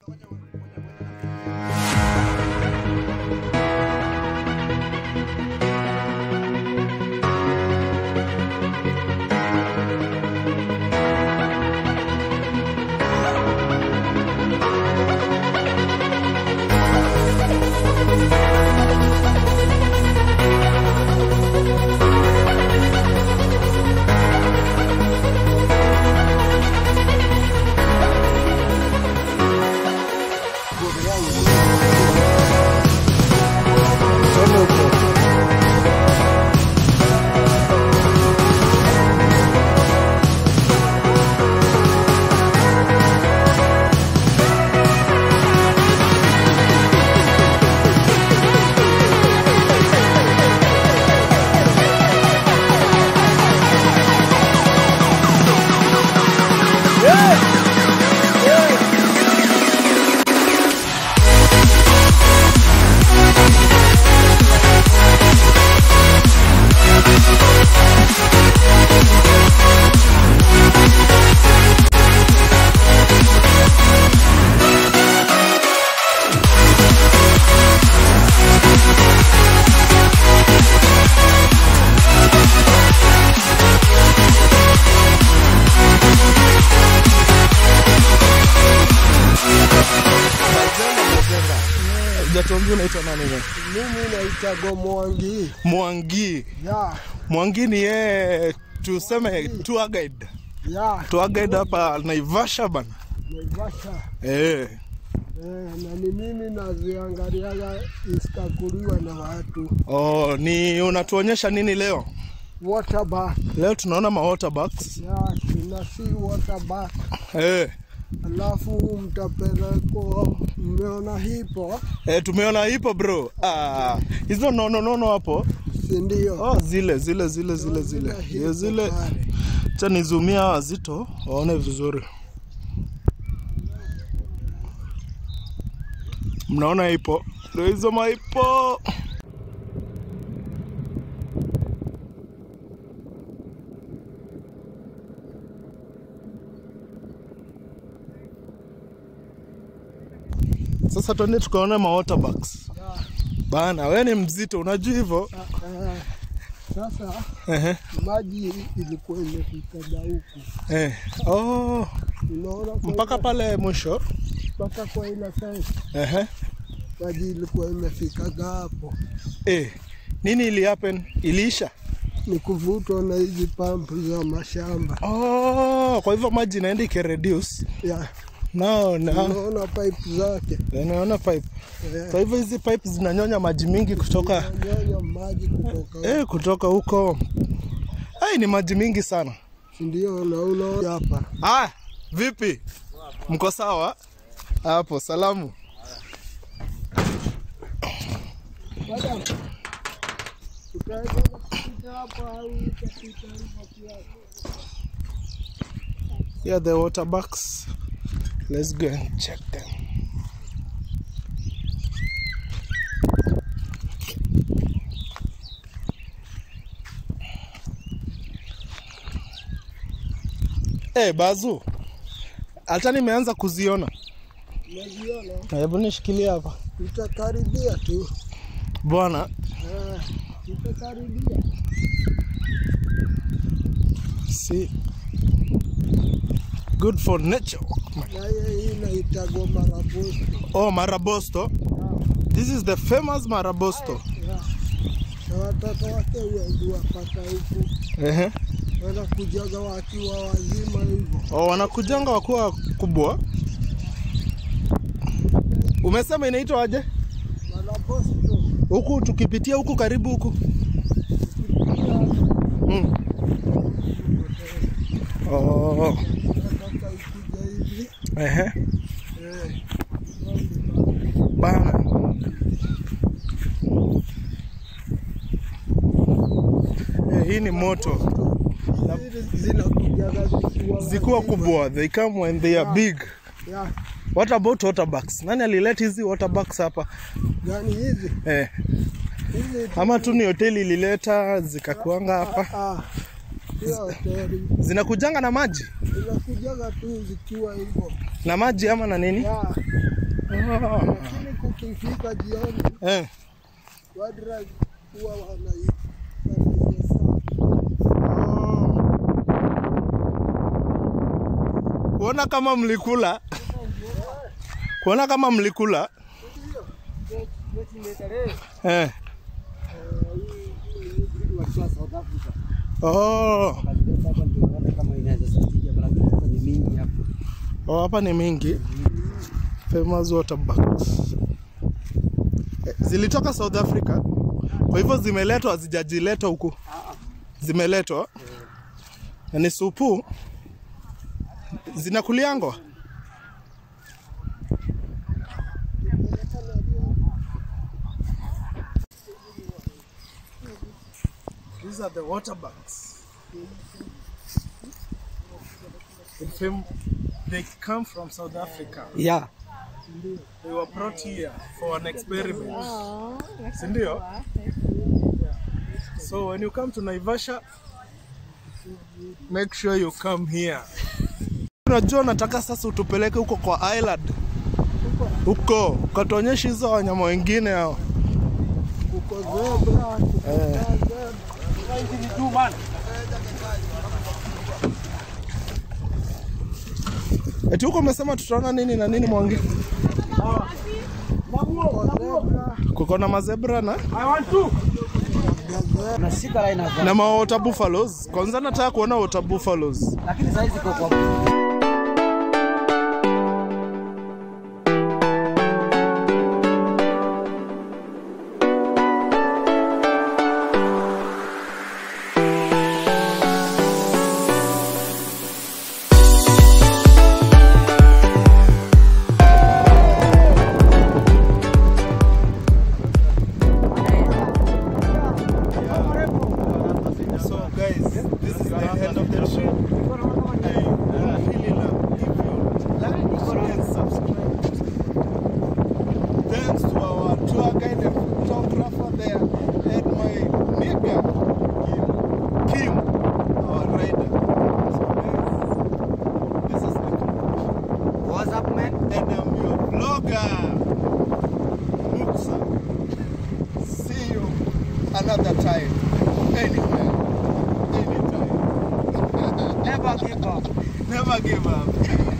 Hujatuambia unaitwa nani wewe? Mimi naitwa Mwangi. Mwangi. Ya, Mwangi ni yeye tuseme tour guide. ya, Tour guide hapa Naivasha bana. Naivasha. Eh. Eh, na ni mimi naziangaliaga iskakuliwa na watu. Oh, ni unatuonyesha nini leo? Water bath. Leo tunaona ma water bags. Ya, tuna see water bath. Eh. Alafu mtapelekwa, mmeona hipo, Eh, tumeona hipo bro. Ah, hizo nono nono hapo. si ndio? Oh, zile zile zile zile zile. hipo Ya zile. pale. Acha nizumia wazito waone vizuri. Mnaona ipo? Ndio hizo maipo. Sasa twende tukaone ma water bags. Ya, Bana, we ni mzito, unajua hivyo? eh, Sasa Ehe. maji ilikuwa imefikaga huku, Eh. Oh, unaona, kwa mpaka ile- pale mwisho. mpaka kwa ile fence Ehe. maji ilikuwa imefikaga hapo. Eh. Nini ili happen? Iliisha? ni kuvutwa na hizi pampu za mashamba Oh, kwa hivyo maji inaenda ikireduce. ya No, no. unaona pipe zake Naona pipe. eh, Kwa hivyo hizi pipe zinanyonya maji mingi kutoka inanyonya maji kutoka eh, kutoka huko. Ai, ni maji mingi sana. si ndio? Na unaona hapa Ah, vipi? Mko sawa? Hapo salamu. Madam, utaweza kupita hapa au utapita hivyo pia? Here are the water bags. Let's go and check them. Eh, Bazu. Hata nimeanza kuziona. Unaziona, Hebu nishikilie hapa. utakaribia tu Bwana, eh, utakaribia see. Good for nature. na hiyo hii inaitagwa marabosto Oh, Marabosto. This is the famous Marabosto. ya na watoto wake wengi wapata huku Ehe. wanakujaga wakiwa wazima hivyo Oh, wanakujanga wakuwa kubwa. Umesema inaitwa aje? marabosto Huku tukipitia huku karibu huku. Mm. Oh. nataka ikuja hivi Ehe. eh, Bana. Eh, hii ni moto. hizi zinakujaga zikiwa Zikuwa wazima. kubwa. They come when they are big. ya What about water bags? Nani alileta hizi water bags hapa? gani hizi Eh. hizi tu- Ama tu ni hoteli ilileta zikakuanga hapa. Ah, Sio hoteli. Zinakujanga na maji Zinakujaga tu zikiwa hivyo. na maji ama na nini? Ya, Oh. lakini kukifika jioni Eh. wadra huwa wanai wanaia sana. Kuona kama mlikula, kuona kama mlikula eh. Oh. Oh, hapa ni mingi famous water bugs. Eh, Zilitoka South Africa, kwa hivyo zimeletwa, hazijajiletwa huku, zimeletwa na ni supu zinakuliangwa. These are the water bugs. In film, they come from South Africa. Yeah. They were brought here for an experiment. Si ndio? So when you come to Naivasha, make sure you come here. Unajua nataka sasa utupeleke huko kwa island. Huko, ukatuonyesha hizo wanyama wengine hao. Kuko zebra, kuko zebra. Eti huko umesema tutaona nini na nini Mwangi? Kuko zebra, Kuko na mazebra na gazelle. Unashika line hapa. na ma water buffaloes. Kwanza nataka kuona water buffaloes. Lakini sasa hizi kwa kwa So guys, this is the end of the show. I would really love if you like, share, and subscribe. Thanks to our tour guide and photographer there, and my neighbor, Kim, Kim our rider. So guys, this is the What's up man? and I'm your vlogger, Muksa. See you another time, anywhere, anytime. Never give up. Never give up.